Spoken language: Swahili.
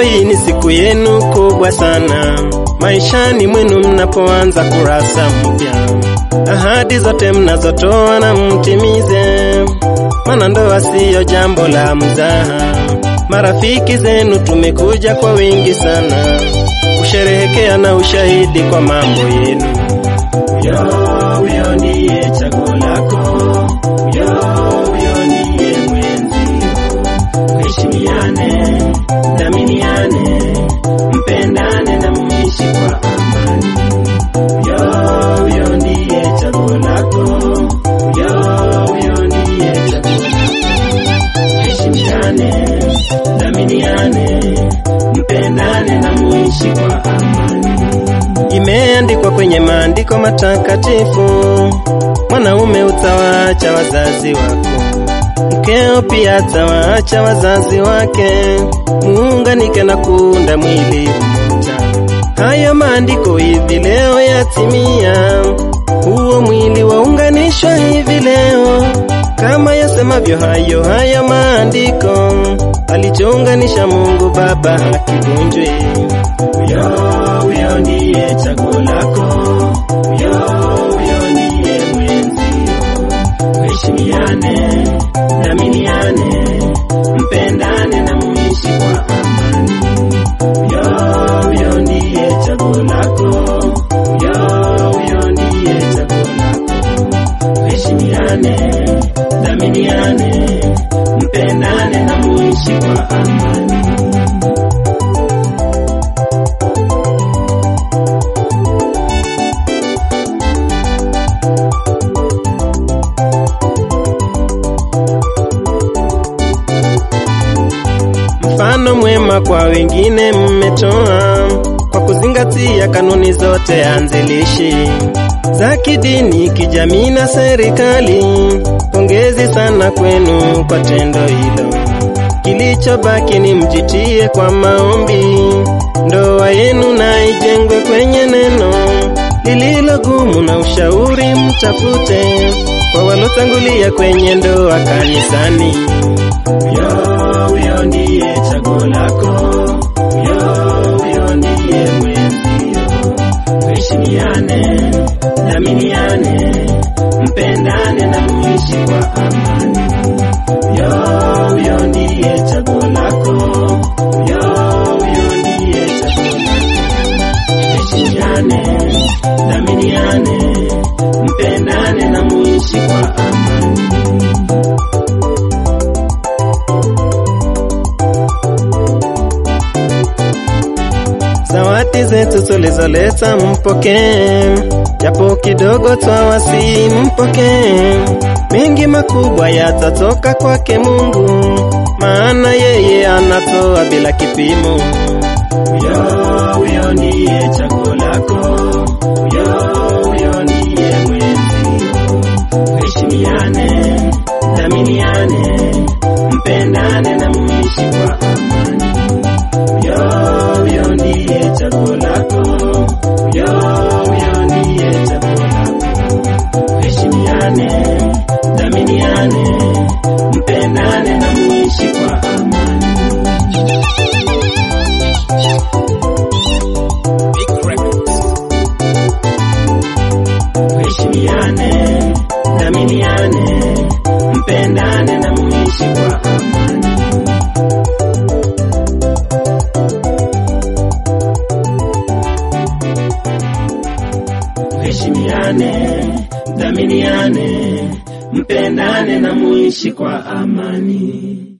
hii ni siku yenu kubwa sana maishani mwenu mnapoanza kurasa mpya. Ahadi zote mnazotoa na mtimize, maana ndoa siyo jambo la mzaha. Marafiki zenu tumekuja kwa wingi sana kusherehekea na ushahidi kwa mambo yenu. Yo, huyo ndiye chaguo lako, yo, huyo ndiye mwenzio. Heshimiane, dhaminiane, mpendane na muishi kwa amani. Yo, huyo ndiye chaguo lako, yo, huyo ndiye chaguo lako. Heshimiane, dhaminiane, mpendane na muishi kwa amani. Imeandikwa kwenye maandiko matakatifu, mwanaume utawaacha wazazi wako, mkeo pia atawaacha wazazi wake, muunganike na kuunda mwili mmoja. Hayo maandiko hivi leo yatimia, huo mwili waunganishwa hivi leo, kama yasemavyo hayo hayo maandiko, alichounganisha Mungu Baba hakivunjwi. Huyo huyo ndiye chaguo lako, huyo huyo ndiye mwenzio. Heshimiane, dhaminiane, mpendane na muishi kwa amani. Huyo huyo ndiye chaguo lako, huyo huyo ndiye chaguo lako. Heshimiane, dhaminiane, mpendane na muishi kwa amani. mfano mwema kwa wengine mmetoa kwa kuzingatia kanuni zote anzilishi za kidini, kijamii na serikali. Pongezi sana kwenu kwa tendo hilo. Kilichobaki ni mjitie kwa maombi, ndoa yenu na ijengwe kwenye neno lililo gumu, na ushauri mtafute kwa walotangulia kwenye ndoa kanisani. Huyo huyo ndiye chaguo lako, huyo huyo ndiye mwenzio. Heshimiane, dhaminiane, mpendane na muishi kwa amani. Huyo huyo ndiye chaguo lako, huyo huyo ndiye chaguo lako. Heshimiane, dhaminiane, mpendane na muishi kwa amani. Zawadi zetu tulizoleta mpokee, japo kidogo twawasi mpokee. Mengi makubwa yatatoka kwake Mungu, maana yeye anatoa bila kipimo. Huyo huyo ndiye chaguo lako, huyo huyo ndiye mwenzio. Heshimiane, dhaminiane, mpendane na muishi kwa amani. Huyo huyo ndiye chaguo lako, huyo huyo ndiye chaguo lako. Heshimiane, dhaminiane, mpendane na muishi kwa amani. Heshimiane, dhaminiane, mpendane na muishi kwa amani. Heshimiane, dhaminiane, mpendane na muishi kwa amani.